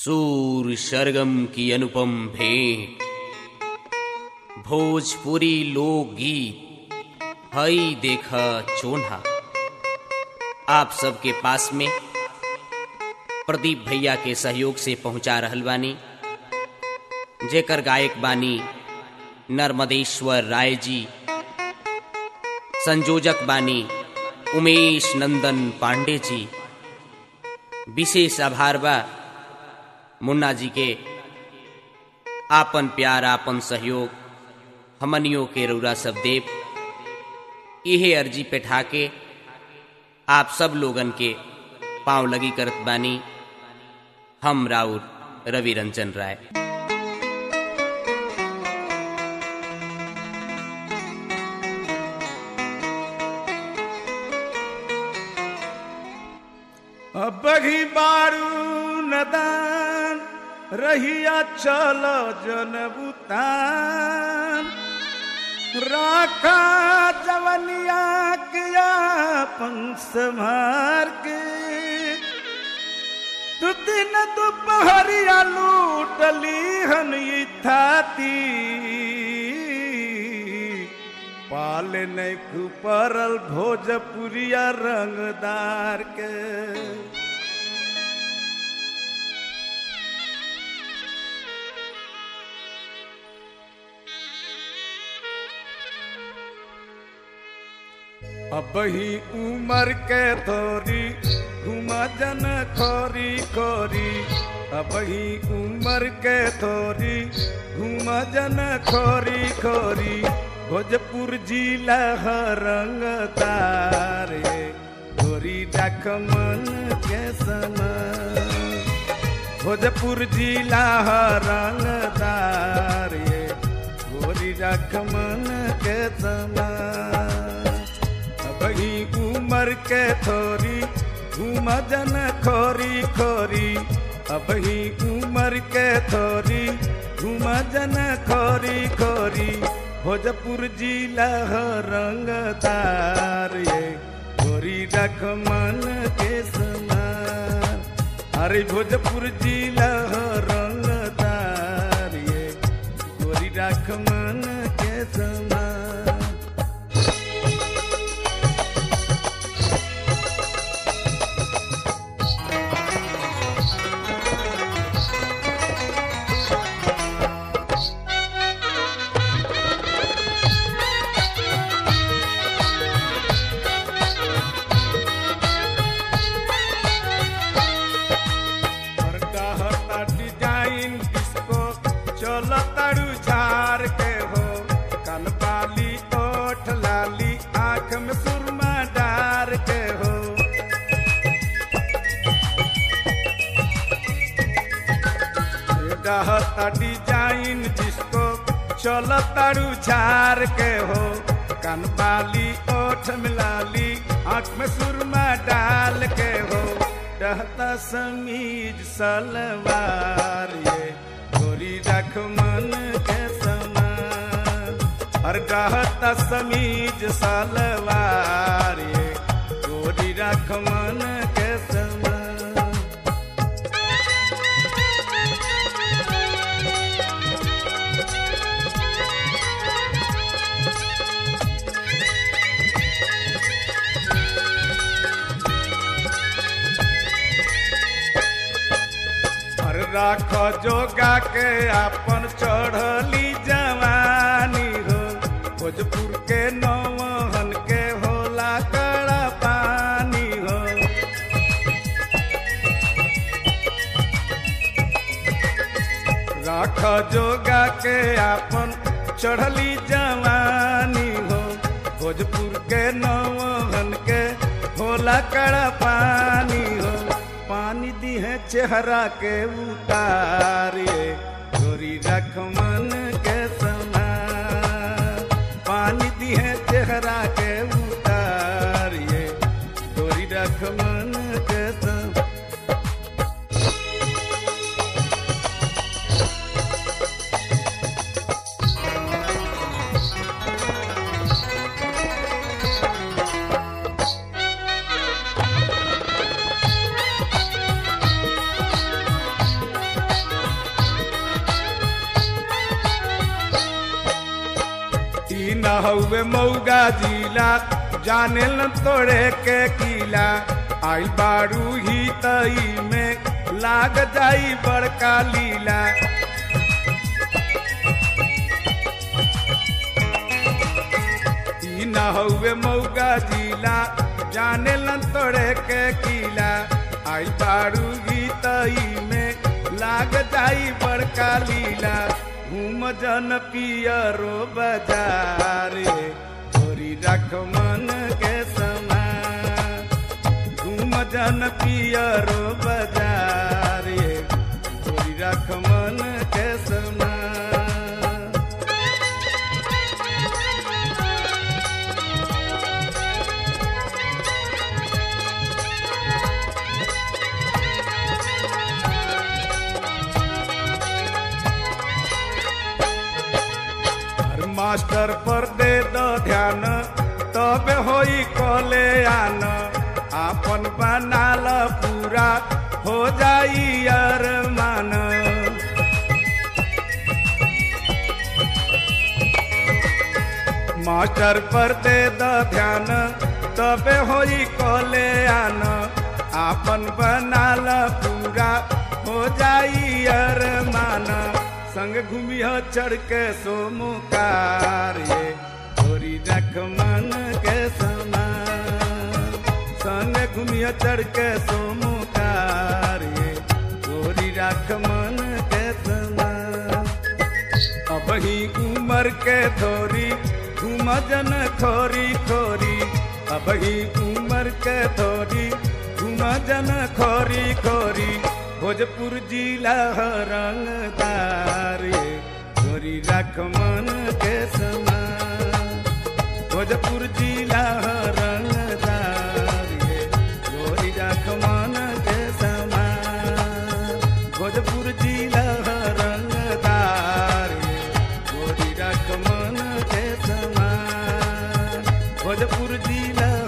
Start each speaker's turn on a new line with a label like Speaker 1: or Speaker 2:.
Speaker 1: सूर सरगम की अनुपम भेंट भोजपुरी लोकगीत हई देखा चोन्हा आप सबके पास में प्रदीप भैया के सहयोग से पहुंचा रहल बानी जेकर गायक बानी नर्मदेश्वर राय जी संयोजक बानी उमेश नंदन पांडे जी विशेष आभार बा मुन्ना जी के आपन प्यार आपन सहयोग हमनियों के रौरा सब देव इहे अर्जी पे ठाके आप सब लोगन के पांव लगी करत बानी हम राउर रवि रंजन राय
Speaker 2: अबही बारू नदान रहिया चलो जनबुतान राखा जवनिया किया पंस मार के तू दिन दोपहरिया लूटली हन ई थाती पाल नहीं खुपरल भोजपुरिया रंगदार के अब ही उमर के थोरी घुमा जन खोरी खोरी अब ही उमर के थोरी घुमा जन खोरी खोरी भोजपुर जिला रंग तारे गोरी डाक मन के सना भोजपुर जिला रंग तारे गोरी डाक मन के सना बही उमर के थोरी घूम जन खोरी खोरी अब ही उमर के थोरी घूम जन खोरी खोरी भोजपुर जिला रंग तार ये गोरी रख मन के समान अरे भोजपुर जिला रंग तार ये गोरी रख मन के समान डिजाइन डिस्को चलो तड़ू झार के हो कनपाली ओठ लाली आंख में सुरमा डार के हो डहता डिजाइन डिस्को चलो तड़ू झार के हो कनपाली ओठ में लाली आंख में सुरमा डाल के हो डहता समीज सलवार ये गोरी रख मन के समान और डहता समीज सलवार ये गोरी रख मन के समान और राख जोगा के अपन चढ़ली जवानी हो भोजपुर के नौहन के होला कड़ा पानी हो राख जोगा के अपन चढ़ली जवानी हो भोजपुर के नौहन के होला कड़ा पानी हो पानी दी है चेहरा के उतारे गोरी रख मन के समा पानी दी है चेहरा के उतारे गोरी रख मन के समा हउए मऊगा जिला जाने न तोड़े के किला आइल बारू ही तई में लाग जाई बड़का लीला ई न हउए मऊगा जिला जाने न तोड़े के किला आई बारू गीतई में लाग जाई बड़का लीला घूम जन पियरो बाजारे छोरी रख मन के समान घूम जन पियरो बाजारे छोरी रख मन के समान हर मास्टर पर दे दो ध्यान तब होई कले आन आपन बनाल पूरा हो जाई यार मान मास्टर पर दे दो ध्यान तब होई कले आन आपन बनाल पूरा हो जाई यार मान संग घूमिया चढ़ के सोमुकार ये छोरी रख मन के समान संग घूमिया चढ़ के सोमुकार ये छोरी रख मन के समान अब ही उमर के थोरी घूम जन खोरी खोरी अब ही उमर के थोरी घूम जन खोरी खोरी भोजपुर जिला रंगदार ये गोरी रख मन के समान भोजपुर जिला रंगदार ये गोरी रख मन के समान भोजपुर जिला रंगदार ये गोरी रख मन के समान भोजपुर जिला